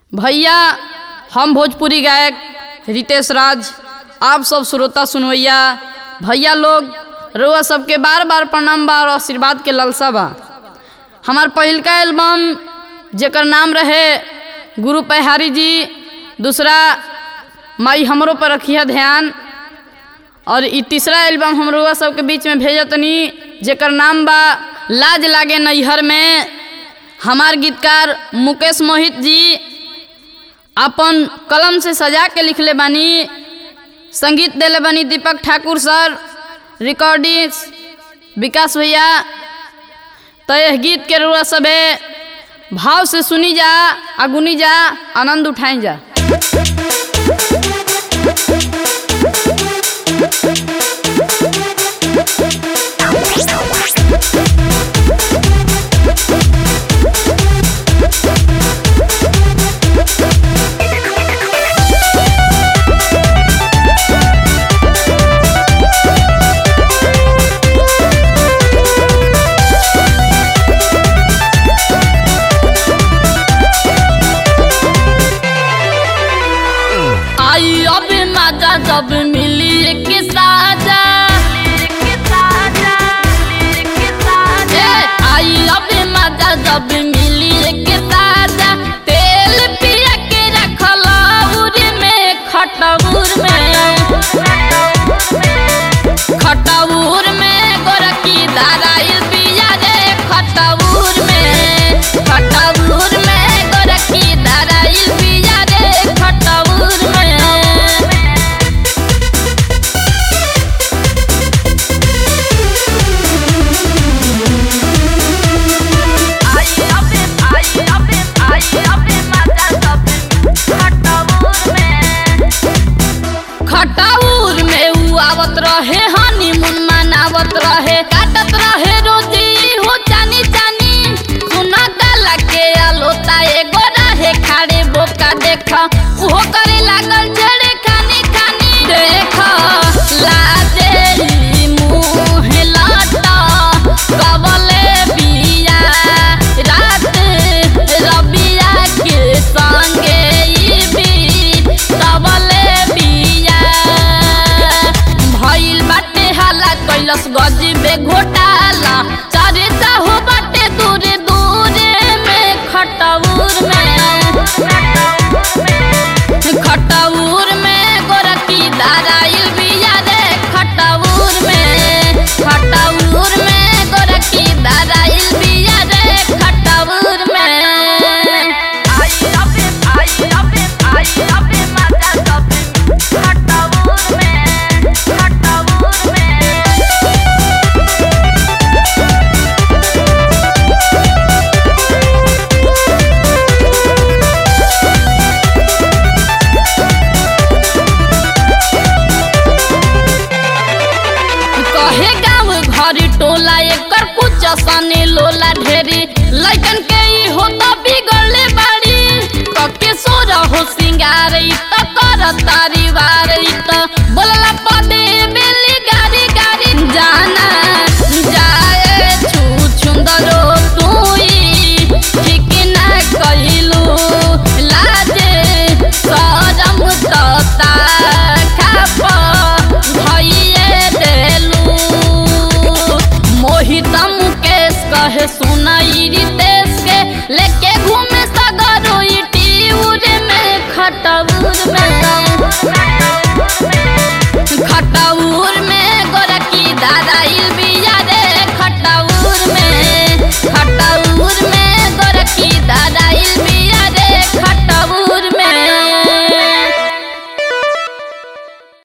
भैया हम भोजपुरी गायक रितेश राज आप सब श्रोता सुनवैया भैया लोग रउआ सबके बार बार प्रणाम बा और आशीर्वाद के ललसा बा हमार पहिलका एल्बम जेकर नाम रहे गुरु पहारी जी दूसरा माई हमरो पर रखिया ध्यान और ई तीसरा एल्बम हम रउआ सबके बीच में भेजतनी जेकर नाम बा लाज लागे नैहर में हमार गीतकार मुकेश मोहित जी अपन कलम से सजा के लिखले बानी संगीत देले बानी दीपक ठाकुर सर रिकॉर्डिंग विकास भैया तो यह गीत के रुआ सबे भाव से सुनी जा अगुनी जा आनंद उठाई जा आई अब मजा जब मिली एक साजा ए, आई अब मजा जब मिली एक साजा तेल पिया के रखला उर में खटबूर में खटबूर में गोरकी दाराइल पिया रे खटबूर में खटबूर में गोरकी दाराइल पिया रे खटबूर में खटाउर में उ आवत रहे हनीमून मनावत रहे काटत रहे रोजी हो जानी जानी सुना गला के अलोता एगो रहे खाड़े बोका देख उहो करे लागल जड़े खानी खानी देख लाजे मुँह लाटा कबले बिया रात रबिया के संगे ई भी कबले बिया भइल बाटे हाला कैलस गजबे घोटाला चारे चाहो बाटे दूरे दूरे में खटौर में खटौर में गोरकी दाराइल बिया रे खटौर में खटौर में गोरकी दाराइल बिया रे खटौर में कहे गाँव घर टोला एकर कुछ सने लोला ढेरी लइकन के ई होता बिगड़ले बाड़ी कके सोर हो सिंगार ई त कर तारी वार ई त बोलला पदे बेली गारी गारी जाना जाए छु छुंदरो तुई ठीक ना कहिलू लाजे सरम तता खाप भइए देलू मोहित मुकेश कहे सुनाई रितेश के लेके घूमे सगरो ई टीउर में खटब